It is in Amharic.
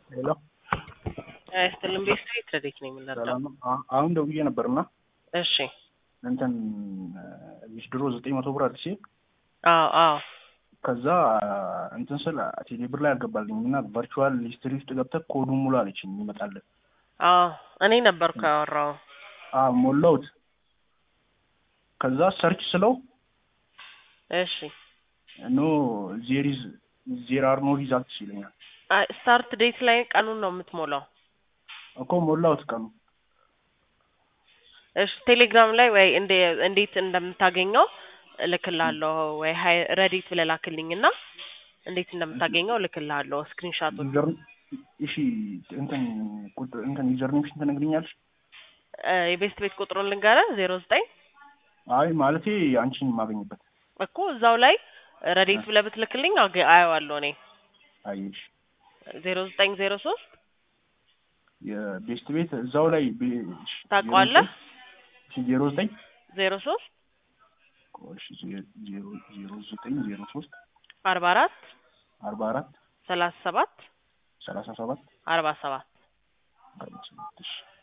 ሄሎ አይስጥልም ቤት ስትሬት ረዴት ነው የምንረዳው። ሰላም ነው። አ- አሁን ደውዬ ነበርና እሺ እንትን ዊዝድሮ ዘጠኝ መቶ ብር አዲስ አዎ አዎ ከዛ እንትን ስል ቴሌ ብር ላይ አልገባልኝም እና ቨርቹዋል ሂስትሪ ውስጥ ገብተህ ኮዱን ሙሉ አለችኝ ይመጣልን። አዎ እኔ ነበርኩ ያወራው። አዎ ሞላሁት። ከዛ ሰርች ስለው እሺ ኖ ዜሪዝ ዜር አር ኖ ሪዛልትስ ይለኛል አይ ስታርት ዴት ላይ ቀኑን ነው የምትሞላው። እኮ ሞላሁት ቀኑ እሺ ቴሌግራም ላይ ወይ እንደ እንዴት እንደምታገኘው እልክልሃለሁ ወይ ሀይ ረዲት ብለህ ላክልኝና እንዴት እንደምታገኘው እልክልሃለሁ ስክሪንሻቱን። ዩዘር እሺ እንትን ቁጥር እንትን ዩዘር ኔምሽን ትነግሪኛለሽ? የቤስት ቤት ቁጥሩን ልንገርህ ዜሮ ዘጠኝ አይ ማለቴ አንቺን የማገኝበት እኮ እዛው ላይ ረዲት ብለህ ብትልክልኝ አገ- አየዋለሁ እኔ አየሽ ዜሮ ዘጠኝ ዜሮ ሶስት የቤስት ቤት እዛው ላይ ቤ- ታውቀዋለህ? ዜሮ ዘጠኝ ዜሮ ሶስት እሺ ዜ- ዜሮ ዜሮ ዘጠኝ ዜሮ ሶስት አርባ አራት አርባ አራት ሰላሳ ሰባት ሰላሳ ሰባት አርባ ሰባት አርባ ሰባት እሺ